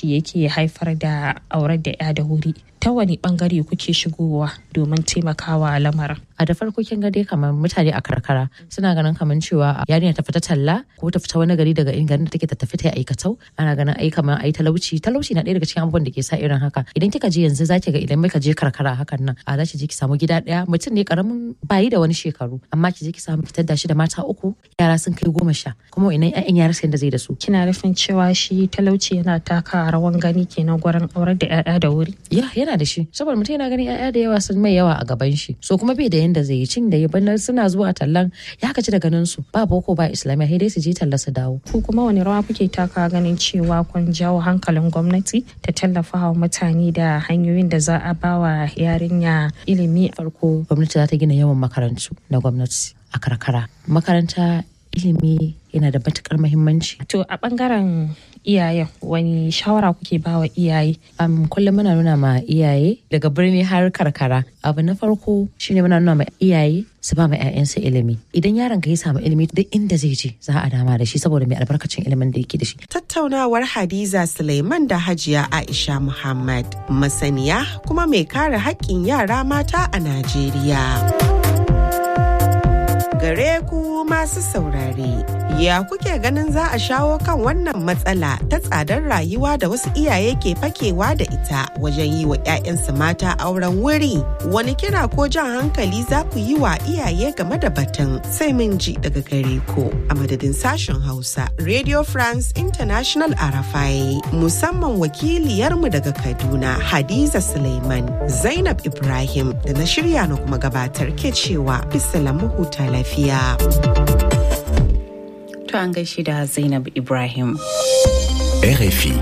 talauci yake haifar da aurar da ya da wuri ta wani bangare kuke shigowa domin taimakawa lamarin a da farko kin ga dai kamar mutane a karkara suna ganin kamar cewa yarinya ta fita talla ko ta fita wani gari daga in garin da take ta tafi ta aikatau ana ganin ai kamar ai talauci talauci na ɗaya daga cikin abubuwan da ke sa irin haka idan kika je yanzu zaki ga idan muka je karkara hakan nan a zaki je ki samu gida ɗaya mutum ne karamin bayi da wani shekaru amma ki je ki samu fitar da shi da mata uku yara sun kai goma sha kuma inan ƴaƴan yara sai da zai da su kina nufin cewa shi talauci yana taka rawan gani kenan gurin aurar da ƴaƴa da wuri ya yana da shi saboda mutum yana ganin ƴaƴa da yawa sun mai yawa a gaban shi so kuma bai da yanda zai yi cin da ya bana suna zuwa tallan ya kaci da ganin su ba boko ba islamiyya sai dai su je talla su dawo ku kuma wani rawa kuke taka ganin cewa kun jawo hankalin gwamnati ta tallafa wa mutane da hanyoyin da za a ba wa yarinya ilimi farko gwamnati za ta gina yawan makarantu na gwamnati a karkara makaranta ilimi yana da matukar muhimmanci. To a bangaren iyayen wani shawara kuke ba wa iyaye? Um, kullum muna nuna ma iyaye daga birni har karkara. Abu na farko shine muna nuna ma iyaye su ba ma 'ya'yansu ilimi. Idan yaron ka ya samu ilimi duk inda zai je za a dama da shi saboda mai albarkacin ilimin da yake da shi. Tattaunawar Hadiza Suleiman da Hajiya Aisha Muhammad masaniya kuma mai kare haƙƙin yara mata a Najeriya. gare ku masu saurare. Ya kuke ganin za a shawo kan wannan matsala ta tsadar rayuwa da wasu iyaye ke fakewa da ita wajen yi wa 'ya'yansu mata auren wuri? Wani kira ko jan hankali za ku yi wa iyaye game da batun sai mun ji daga gare ku a madadin sashen Hausa Radio France International Arafai musamman wakiliyarmu daga Kaduna Hadiza Suleiman Zainab Ibrahim da na shirya na kuma gabatar ke cewa bisa huta lafiya. To an gaishe da Zainab Ibrahim. RFI.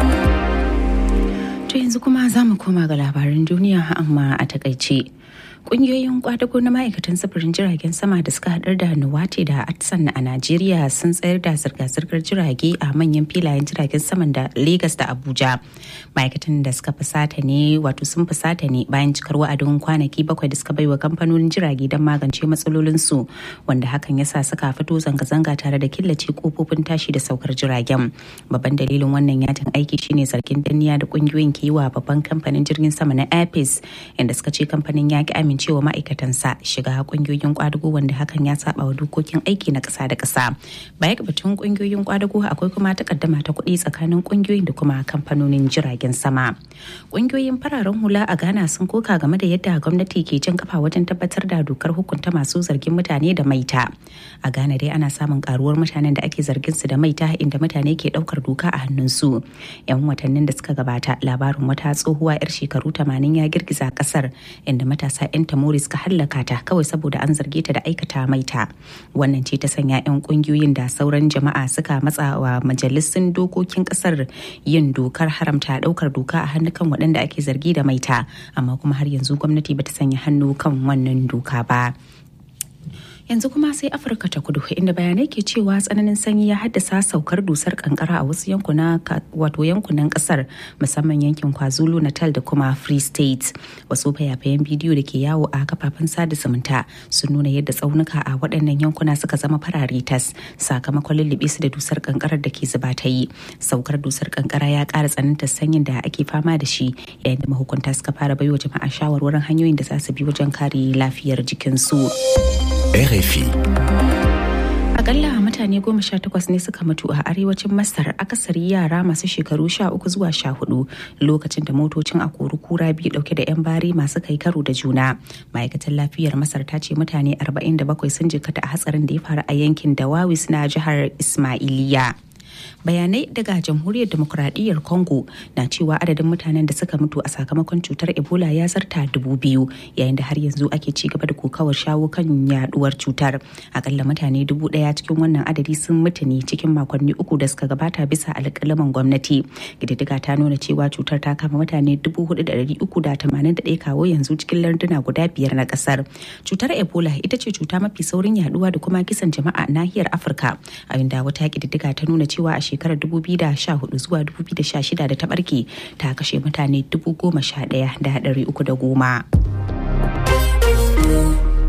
To yanzu kuma za mu koma ga labaran duniya amma a takaice. Kungiyoyin kwadago na ma'aikatan sufurin jiragen sama da suka hadar da Nuwate da Atsan a Najeriya sun tsayar da zirga-zirgar jirage a manyan filayen jiragen saman da Legas da Abuja. Ma'aikatan da suka fusata ne wato sun fusata ne bayan cikar wa'adin kwanaki bakwai da suka baiwa kamfanonin jirage don magance matsalolinsu wanda hakan ya sa suka fito zanga-zanga tare da killace kofofin tashi da saukar jiragen. Babban dalilin wannan yajin aiki shine zargin danniya da kungiyoyin ke yi wa babban kamfanin jirgin sama na Airpeace inda suka ce kamfanin ya ki amincewa ma'aikatansa shiga kungiyoyin kwadago wanda hakan ya saba wa dokokin aiki na ƙasa da ƙasa. Baya ga batun kungiyoyin kwadago akwai kuma takaddama ta kuɗi tsakanin kungiyoyin da kuma kamfanonin jiragen sama. Kungiyoyin fararen hula a Ghana sun koka game da yadda gwamnati ke jan kafa wajen tabbatar da dokar hukunta masu zargin mutane da maita. A Ghana dai ana samun karuwar mutanen da ake zargin su da maita inda mutane ke ɗaukar doka a hannunsu. 'Yan watannin da suka gabata labarin wata tsohuwa 'yar shekaru 80 ya girgiza kasar inda matasa 'yan tamori suka hallaka ta kawai saboda an zarge ta da aikata maita wannan ce ta sanya 'yan kungiyoyin da sauran jama'a suka matsa wa majalisun dokokin kasar yin dokar haramta daukar doka a hannukan waɗanda ake zargi da maita amma kuma har yanzu gwamnati bata sanya hannu kan wannan doka ba yanzu kuma sai afirka ta kudu inda bayanai ke cewa tsananin sanyi ya haddasa saukar dusar kankara a wasu yankuna wato yankunan kasar musamman yankin kwazulu natal da kuma free state wasu fayafayen bidiyo da ke yawo a kafafen sada zumunta sun nuna yadda tsaunuka a waɗannan yankuna suka zama farare tas sakamakon lullube su da dusar kankarar da ke zuba ta yi saukar dusar kankara ya ƙara tsanantar sanyin da ake fama da shi yayin da mahukunta suka fara baiwa jama'a shawarwarin hanyoyin da za su bi wajen kare lafiyar jikinsu. RFI. Akalla mutane goma sha takwas ne suka mutu a arewacin Masar akasari yara masu shekaru sha uku zuwa sha hudu lokacin da motocin a kura biyu dauke da 'yan bari masu kai karo da juna. Ma'aikatar lafiyar Masar ta ce mutane 47 sun jikata a hatsarin da ya faru a yankin Dawawis na jihar Ismailiya. bayanai daga jamhuriyar demokuraɗiyyar congo na cewa adadin mutanen da suka mutu a sakamakon cutar ebola ya zarta dubu biyu yayin da har yanzu ake ci gaba da kokawar shawo kan yaduwar cutar akalla mutane dubu daya cikin wannan adadi sun mutu ne cikin makonni uku da suka gabata bisa alƙalaman gwamnati ƙididdiga ta nuna cewa cutar ta kama mutane dubu hudu da dari uku da tamanin da ɗaya kawo yanzu cikin larduna guda biyar na ƙasar cutar ebola ita ce cuta mafi saurin yaduwa da kuma kisan jama'a nahiyar afirka a inda wata ƙididdiga ta nuna cewa a shekarar 2014 zuwa 2016 da ta barke ta kashe mutane 11,310.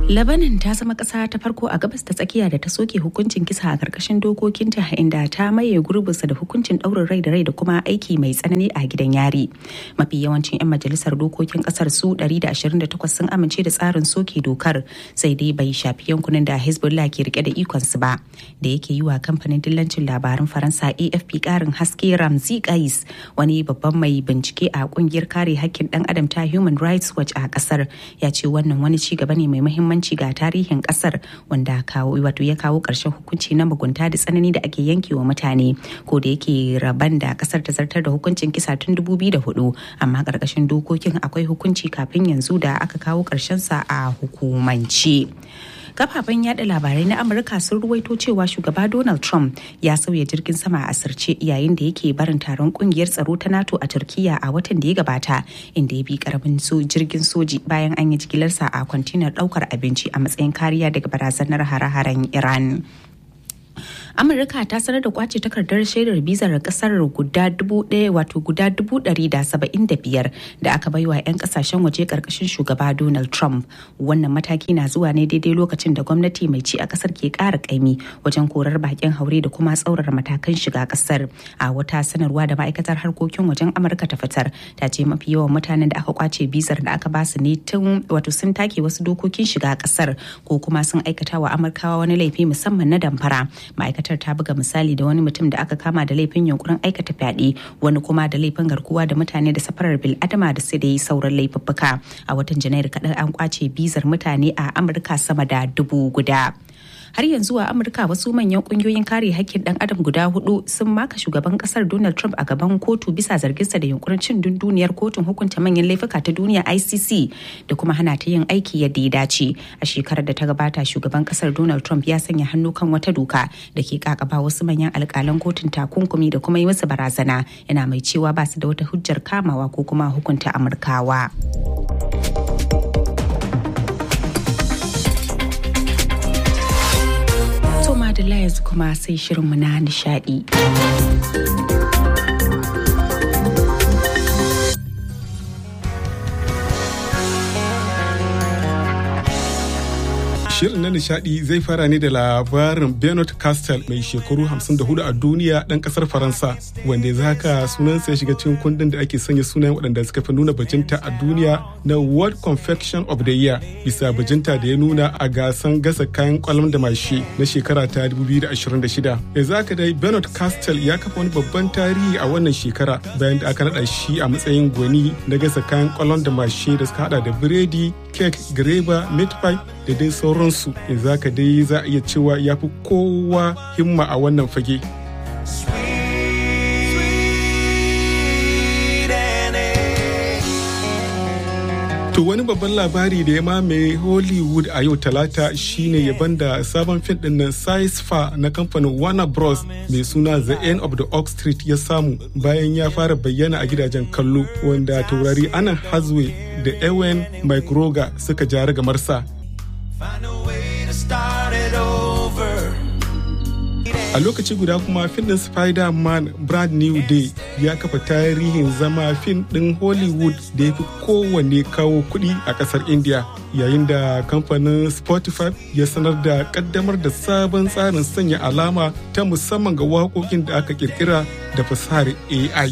Labanin ta zama ƙasa ta farko a gabas ta tsakiya da ta soke hukuncin kisa a ƙarƙashin dokokinta inda ta maye gurbinsa da hukuncin ɗaurin rai da rai da kuma aiki mai tsanani a gidan yari. Mafi yawancin 'yan majalisar dokokin ƙasar su 128 sun amince da tsarin soke dokar sai dai bai shafi yankunan da Hezbollah ke rike da ikonsu ba. Da yake yi wa kamfanin dillancin labaran Faransa AFP ƙarin haske Ramzi Qais wani babban mai bincike a ƙungiyar kare hakkin ɗan adam ta Human Rights Watch a ƙasar ya ce wannan wani ci gaba ne mai muhimmanci muhimmanci ga tarihin kasar wanda kawo wato ya kawo ƙarshen hukunci na mugunta da tsanani da ake yanke wa mutane ko da yake raban da kasar ta zartar da hukuncin kisa tun 2004 amma ƙarƙashin dokokin akwai hukunci kafin yanzu da aka kawo sa a hukumance. kafafen yada labarai na amurka sun ruwaito cewa shugaba donald trump ya sauya jirgin sama a asirce yayin da yake barin taron kungiyar tsaro ta nato a turkiya a watan da ya gabata inda ya bi karamin jirgin soji bayan an yi jigilarsa a kwantinar daukar abinci a matsayin kariya daga barazanar hare-haren iran amurka ta sanar da kwace takardar shaidar bizar kasar guda dubu ɗaya wato guda dubu ɗari da saba'in da biyar da aka baiwa 'yan kasashen waje karkashin shugaba donald trump wannan mataki na zuwa ne daidai lokacin da gwamnati mai ci a kasar ke ƙara ƙaimi wajen korar bakin haure da kuma tsaurara matakan shiga kasar a wata sanarwa da ma'aikatar harkokin wajen amurka ta fitar ta ce mafi yawan mutanen da aka kwace bizar da aka basu ne tun wato sun take wasu dokokin shiga kasar ko kuma sun aikata wa amurkawa wani laifi musamman na damfara ma'aikatar ta buga misali da wani mutum da aka kama da laifin yunkurin aikata fyaɗe wani kuma da laifin garkuwa da mutane da safarar bil'adama da su da yi sauran laifuffuka a watan janairu kaɗan an kwace bizar mutane a amurka sama da dubu guda har yanzu a amurka wasu manyan kungiyoyin kare hakkin dan adam guda hudu sun maka shugaban kasar donald trump a gaban kotu bisa zarginsa da yunkurin cin dunduniyar kotun hukunta manyan laifuka ta duniya icc da kuma hana ta yin aiki yadda ya dace a shekarar da ta gabata shugaban kasar donald trump ya sanya hannu kan wata doka da ke kakaba wasu manyan alkalan kotun takunkumi da kuma yi musu barazana yana mai cewa ba su da wata hujjar kamawa ko kuma hukunta amurkawa. Madalla yanzu kuma sai shirinmu na nishadi. Shirin na nishadi zai fara ne da labarin Bernard Castel mai shekaru 54 a duniya ɗan ƙasar Faransa wanda ya haka sunansa ya shiga cikin kundin da ake sanya sunayen waɗanda suka fi nuna bajinta a duniya na World Confection of the Year bisa bajinta da ya nuna a gasan gasa kayan kwalam da mashi na shekara ta 2026. Yanzu haka dai Bernard Castel ya kafa wani babban tarihi a wannan shekara bayan da aka naɗa shi a matsayin gwani na gasa kayan kwalam da mashi da suka hada da biredi, kek, greba, meat pie da dai sauransu yanzu haka dai za a iya cewa ya fi kowa himma a wannan fage. To wani babban labari da ya mamaye Hollywood a yau talata shine yaban da sabon fim din nan Size Fa na kamfanin Warner Bros mai suna The End of the Oak Street ya samu bayan ya fara bayyana a gidajen kallo wanda taurari Anna Hathaway da Ewan McGregor suka jara gamarsa. A lokaci guda kuma fim ɗin Spider-Man Brand New Day ya kafa tarihin zama fim ɗin Hollywood da ya fi kowanne kawo kuɗi a ƙasar India yayin da kamfanin Spotify ya sanar da ƙaddamar da sabon tsarin sanya alama ta musamman ga waƙoƙin da aka ƙirƙira da fasahar AI.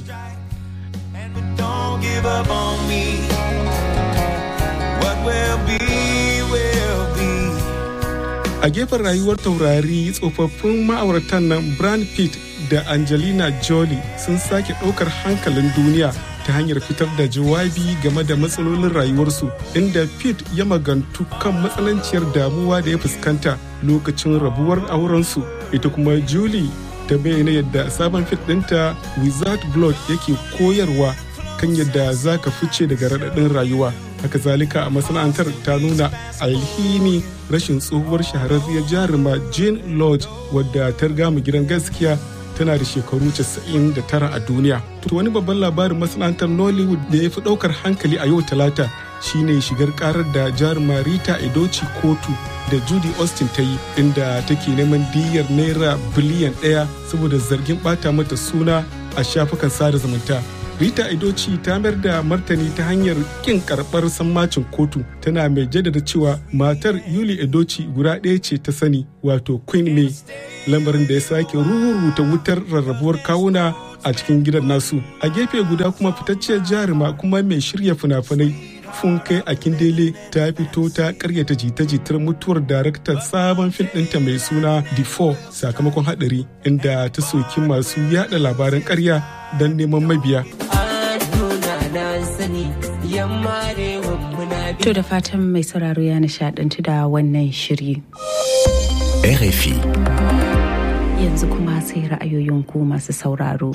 a gefen rayuwar taurari tsofaffin ma'auratan nan brand pitt da angelina jolie sun sake ɗaukar hankalin duniya ta hanyar fitar da jawabi game da matsalolin rayuwarsu inda pitt ya magantu kan matsananciyar damuwa da ya fuskanta lokacin rabuwar aurensu ita kuma julie ta bayyana yadda sabon fit ɗinta without blood yake koyarwa kan yadda za ka fice daga raɗaɗin rayuwa haka zalika a masana'antar ta nuna alhini rashin tsohuwar shahararriyar jaruma jane lodge wadda ta riga mu gidan gaskiya tana da shekaru 99 a duniya to wani babban labarin masana'antar nollywood da ya fi ɗaukar hankali a yau talata shine shigar karar da jaruma rita edoci kotu da judy austin ta yi inda take neman diyyar naira biliyan ɗaya saboda zargin bata mata suna a shafukan sada zumunta rita idoci ta mayar da martani ta hanyar kin karɓar sammacin kotu tana mai jaddada cewa matar yuli idoci guda ɗaya ce ta sani wato queen may lamarin da ya sake ruruta wutar rarrabuwar kawuna a cikin gidan nasu a gefe guda kuma fitacciyar jaruma kuma mai shirya fina-finai funke akindele ta fito ta karyata jita-jitar mutuwar daraktar sabon fim ɗinta mai suna the four sakamakon hadari inda ta soki masu yada labaran karya don neman mabiya To da fatan mai sauraro ya nishadantu da wannan shiri. RFI. Yanzu kuma sai ra'ayoyin ku masu sauraro.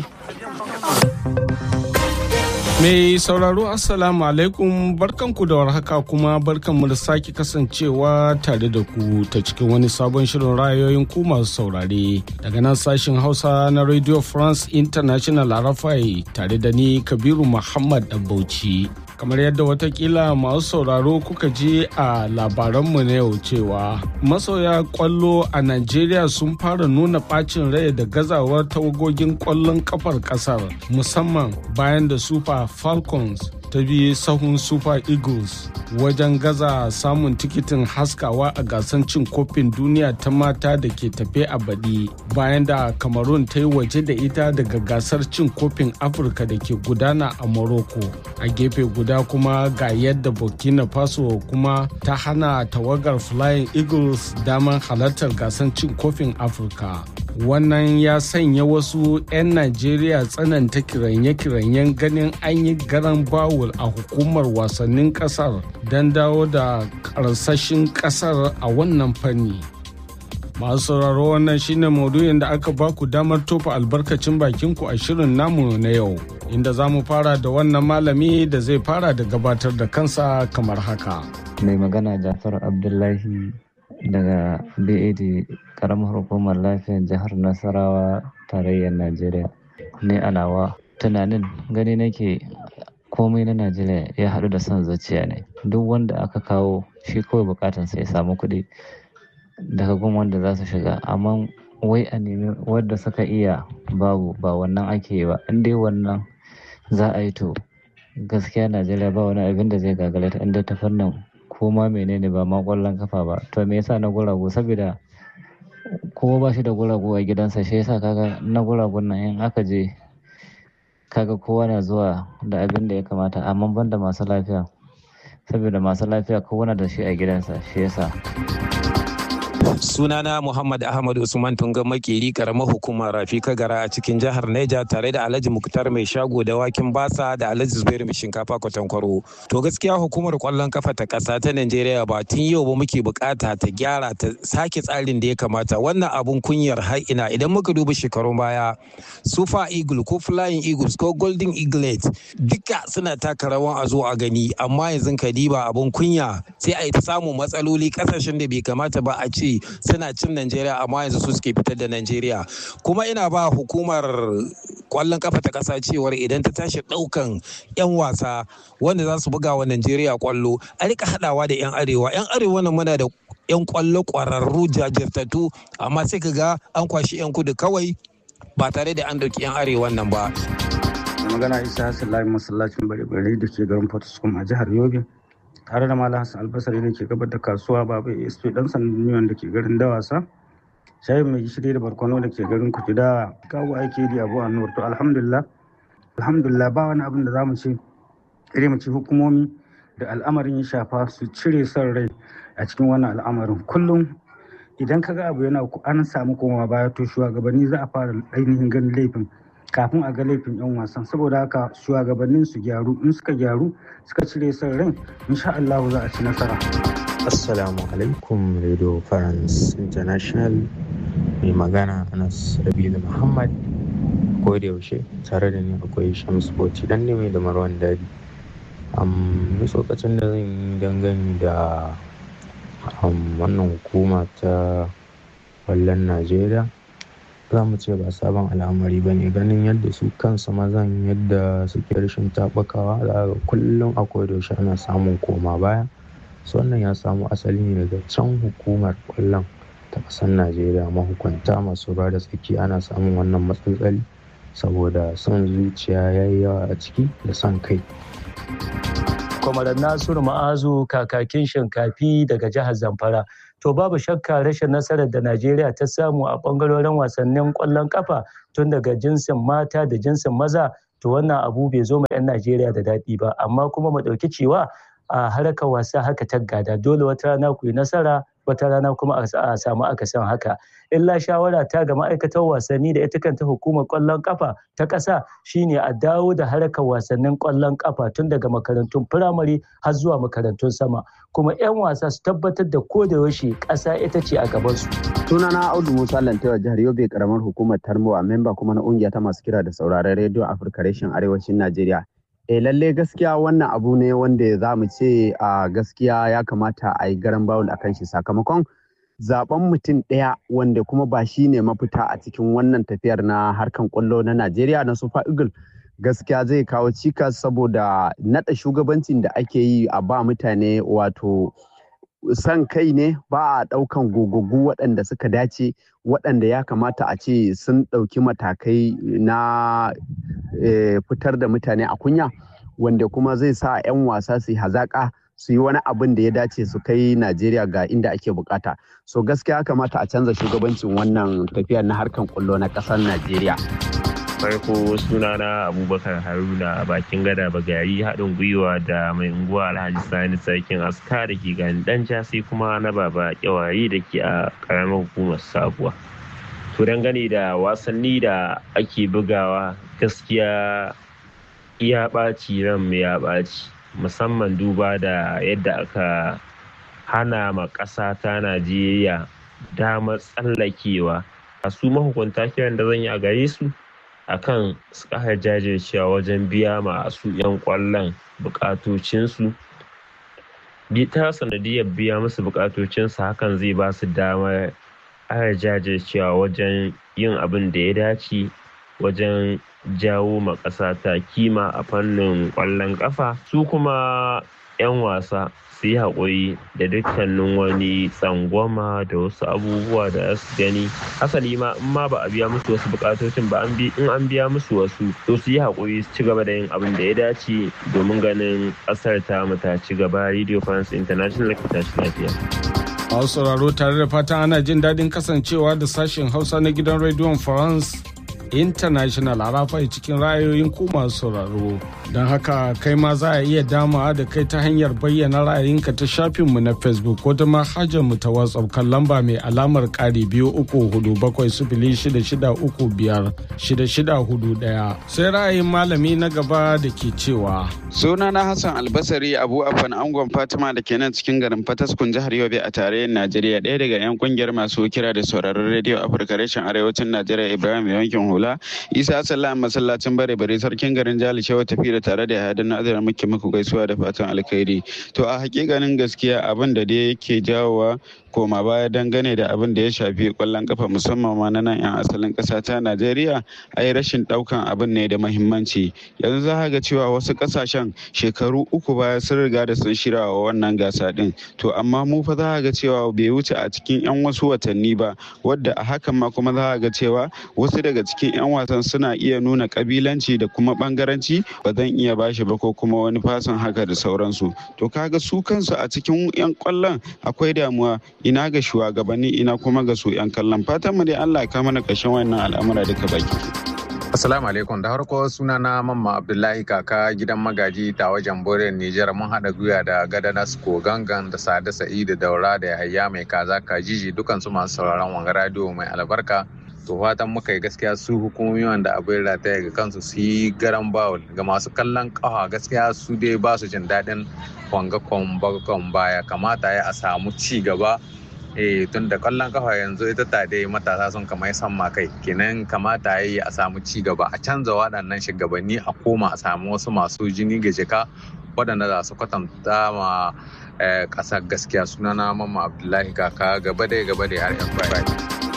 Mai sauraro Assalamu alaikum barkanku da warhaka kuma barkanmu da sake kasancewa tare da ku ta cikin wani sabon shirin ra'ayoyin ku masu saurare daga nan sashen Hausa na Radio France International Arafai tare da ni Kabiru Muhammad Bauchi. kamar yadda watakila masu sauraro kuka ji a labaranmu na yau cewa masoya kwallo a Najeriya sun fara nuna bacin rai da gazawar tawagogin kwallon kafar kasar musamman bayan da Super Falcons ta bi sahun Super Eagles wajen gaza samun tikitin haskawa a gasar cin kofin duniya ta mata da ke tafe a baɗi bayan da Cameroon ta yi waje da ita daga gasar cin kofin Afirka da ke gudana a Morocco a gefe guda kuma ga yadda Burkina Faso kuma ta hana tawagar Flying Eagles damar halartar gasar cin kofin Afirka. wannan ya sanya wasu 'yan najeriya tsananta kiranye-kiranyen ganin an yi garan bawul a hukumar wasannin kasar don dawo da karsashin kasar a wannan fanni masu sauraro wannan shine maudu'in da aka baku damar tofa albarkacin bakinku a shirin namu na yau inda za mu fara da wannan malami da zai fara da gabatar da kansa kamar haka mai magana jafar abdullahi daga BAD karamar hukumar lafiyar jihar Nasarawa tarayyar Najeriya. Ne a nawa tunanin gani nake komai na Najeriya ya haɗu da son zuciya ne. Duk wanda aka kawo shi kawai bukatansa ya samu kuɗi daga gun wanda za su shiga. Amma wai a nemi wadda suka iya babu ba wannan ake yi ba. In dai wannan za a yi to gaskiya Najeriya ba wani abin da zai gagara ta inda ta fannin ko ma menene ba ma kwallon kafa ba to me yasa na guragu saboda kowa ba shi da guragu a gidansa shi yasa kaga na guragun nan in aka je kaga kowa na zuwa da abin da ya kamata amma ban da masu lafiya saboda masu lafiya kowa na da shi a gidansa shi yasa sunana Muhammad Ahmad Usman Tunga Makeri karamar hukumar Rafi Kagara a cikin jihar Neja tare da Alhaji Muktar mai shago da wakin basa da Alhaji Zubairu mai shinkafa kwatankwaro. To gaskiya hukumar kwallon kafa ta kasa ta Najeriya ba tun yau ba muke bukata ta gyara ta sake tsarin da ya kamata wannan abun kunyar har ina idan muka duba shekarun baya Super Eagle ko Flying Eagles ko Golden Eaglet duka suna taka rawan a zo a gani amma yanzu ka diba abun kunya sai a yi ta samun matsaloli kasashen da bai kamata ba a ce suna cin Najeriya amma yanzu su suke fitar da Najeriya kuma ina ba hukumar kwallon kafa ta kasa cewar idan ta tashi daukan 'yan wasa wanda za su buga wa Najeriya kwallo a rika hadawa da 'yan arewa 'yan arewa nan muna da 'yan kwallo kwararru jajirtattu amma sai ka ga an kwashi 'yan kudu kawai ba tare da an dauki 'yan arewa nan ba. magana isa hassan layi masallacin bare-bare da ke garin Potoskum a jihar Yobe. tare da malam hassan albasari da ke gabar da kasuwa baba asp dan sandan da ke garin dawasa shayin mai gishiri da barkono da ke garin kutuda kawo aiki da abu annuwar to alhamdulillah alhamdulillah ba wani abin da zamu ce ire mu ci hukumomi da al'amarin ya shafa su cire son rai a cikin wannan al'amarin kullum idan kaga abu yana an samu komawa baya to shugabanni za a fara ainihin ganin laifin kafin a ga laifin 'yan wasan saboda haka shugabannin su gyaru in suka gyaru suka cire son ran insha Allah za a ci nasara assalamu alaikum radio france international mai magana anas rabilu muhammad ko da yaushe tare da ni akwai shams bauchi dan ne da marwan dadi um, tsokacin da zan yi dangane da wannan hukuma ta kwallon najeriya za mu ce ba sabon al'amari ba ne ganin yadda su kansu mazan yadda suke rashin taɓakawa za ga kullum akwai yaushe ana samun koma baya su wannan ya samu asali ne daga can hukumar kwallon ta ƙasar najeriya mahukunta masu ruwa da tsaki ana samun wannan matsaloli saboda son zuciya ya yi yawa a ciki da son kai kwamarar nasiru ma'azu kakakin shinkafi daga jihar zamfara to babu shakka rashin nasarar da najeriya ta samu a bangarorin wasannin kwallon kafa tun daga jinsin mata da jinsin maza to wannan abu bai zo ma 'yan najeriya da daɗi ba amma kuma mu ɗauki cewa a harkar wasa haka ta gada dole wata rana ku yi nasara wata rana kuma a samu akasin haka illa shawara ta ga ma'aikatar wasanni da ita kanta hukumar kwallon kafa ta ƙasa shine a dawo da harkar wasannin kwallon kafa tun daga makarantun firamare har zuwa makarantun sama kuma 'yan wasa su tabbatar da ko da yaushe ƙasa ita ce a gabansu. sunana audu musa lantewa jihar yobe karamar hukumar tarmowa memba kuma na ƙungiya ta masu kira da sauraron rediyo afirka reshen arewacin najeriya eh lalle gaskiya wannan abu ne wanda za mu ce a gaskiya ya kamata a yi garan bawul a kan shi sakamakon zaben mutum ɗaya wanda kuma ba shi ne mafita a cikin wannan tafiyar na harkan kwallo na najeriya na super eagle gaskiya zai kawo cikas saboda naɗa shugabancin da ake yi a ba mutane wato san kai ne ba a ɗaukan gogaggu waɗanda suka dace waɗanda ya kamata a ce sun ɗauki matakai na fitar da mutane a kunya wanda kuma zai sa 'yan wasa su yi hazaƙa su yi wani abin da ya dace su kai najeriya ga inda ake bukata so gaskiya kamata a canza shugabancin wannan tafiyar na harkan kwallo na ƙasar najeriya farko sunana abubakar haruna bakin gada bagari haɗin gwiwa da mai unguwa alhaji sani sarkin aska da ke gani dan sai kuma na baba kyawari da ke a ƙaramar hukumar sabuwa to dangane da wasanni da ake bugawa gaskiya iya ɓaci ran mu ya ɓaci musamman duba da yadda aka hana ma ƙasa ta najeriya damar tsallakewa a su mahukunta kiran da zan yi a gare su akan su ƙara jajircewa wajen biya masu 'yan ƙwallon buƙatocinsu ta sanadiyar biya musu buƙatocinsu hakan zai ba su damar ƙara jajircewa wajen yin abin da ya dace wajen jawo ma ƙasa ta kima a fannin ƙwallon ƙafa su kuma 'yan wasa su yi haƙuri da dukkanin wani tsangwama da wasu abubuwa da su gani hasali ma in ma ba a biya musu wasu bukatocin ba in an biya musu wasu to su yi haƙuri su ci gaba da yin abin da ya dace domin ganin ƙasar ta mu ta ci gaba radio france international ta ci lafiya. a sauraro tare da fatan ana jin daɗin kasancewa da sashen hausa na gidan rediyon france international a rafai cikin ra'ayoyin ku masu sauraro don haka kai ma za a iya dama da kai ta hanyar bayyana ra'ayinka ta shafinmu na facebook ko ta manhajar mu ta whatsapp kan lamba mai alamar ƙari biyu uku hudu bakwai sifili shida shida uku biyar shida shida hudu ɗaya sai ra'ayin malami na gaba da ke cewa sunana hassan albasari abu afan angon fatima da ke nan cikin garin fataskun jihar yobe a tarayyar najeriya ɗaya daga 'yan kungiyar masu kira da sauraron rediyo afirka reshen arewacin najeriya ibrahim yankin hula isa sallam masallacin bare bare sarkin garin jali shewa tafi da tare da yadda na azara muke muku gaisuwa da fatan alkhairi to a hakikanin gaskiya abin da dai yake jawowa koma baya dangane da abin da ya shafi kwallon kafa musamman ma na nan 'yan asalin ƙasa ta najeriya ai rashin ɗaukan abin ne da mahimmanci yanzu za ga cewa wasu ƙasashen shekaru uku baya sun riga da sun shirya wa wannan gasa ɗin to amma mu fa za ga cewa bai wuce a cikin 'yan wasu watanni ba wadda a hakan ma kuma za ga cewa wasu daga cikin 'yan wasan suna iya nuna kabilanci da kuma bangaranci ba zan iya bashi ba ko kuma wani fasin haka da sauransu to kaga su kansu a cikin 'yan kwallon akwai damuwa ina ga shugabanni ina kuma ga su 'yan kallon fatan mu dai Allah ka mana ƙarshen wannan al'amura duka baki Assalamu alaikum da harko suna na mamma Abdullahi kaka gidan magaji ta wajen Boren Nijar mun haɗa gwiwa da Gadanas ko gangan da Sada Sa'idu Daura da Yahaya mai kaza kajiji dukansu masu sauraron wanga radio mai albarka to fatan muka yi gaskiya su hukumomi wanda abin rataya ga kansu su yi garan bawul ga masu kallon kawa gaskiya su dai ba su jin daɗin wanga kwambakon baya kamata ya a samu ci gaba eh tun da kallon kafa yanzu ita ta dai matasa sun kama san ma kai kenan kamata ya yi a samu ci gaba a canza waɗannan shugabanni a koma a samu wasu masu jini ga jika waɗanda za su kwatanta ma ƙasar gaskiya sunana mamma abdullahi kaka gaba dai gaba dai har yan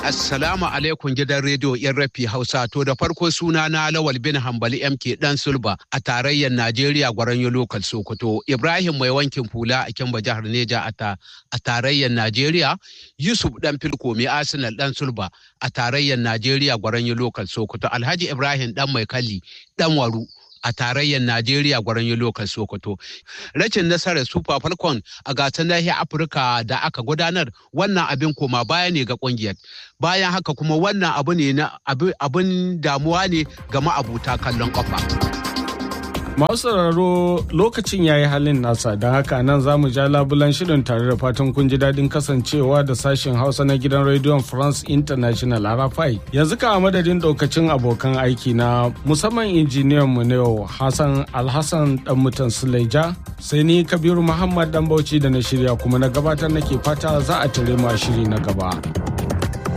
Assalamu alaikum gidan rediyo yan rafi Hausa to da farko suna na Lawal bin Hambali MK dan Sulba a tarayyar Najeriya Gwaranyo Lokal Sokoto Ibrahim mai wankin hula a Kimba jihar Neja a tarayyar Najeriya Yusuf dan Filko mai Arsenal dan Sulba a tarayyar Najeriya Gwaranyo Lokal Sokoto Alhaji Ibrahim dan mai kalli dan Waru a tarayyar Najeriya gwaranyo lokal Sokoto. Rashin nasarar Super Falcon a gasar nahiyar Afirka da aka gudanar wannan abin koma baya ne ga kungiyar. Bayan haka kuma wannan abu ne na abin damuwa ne ga ma'abuta kallon kafa. Masu sauraro lokacin ya yi halin nasa don haka nan za mu ja labulan shirin tare da fatan kun ji daɗin kasancewa da sashen Hausa na gidan rediyon France International Arafai. Yanzu ka madadin ɗaukacin abokan aiki na musamman injiniyan mu na yau Hassan Alhassan dan mutan Suleja sai ni Kabiru Muhammad dan Bauchi da na shirya kuma na gabatar nake fata za a tare ma shiri na gaba.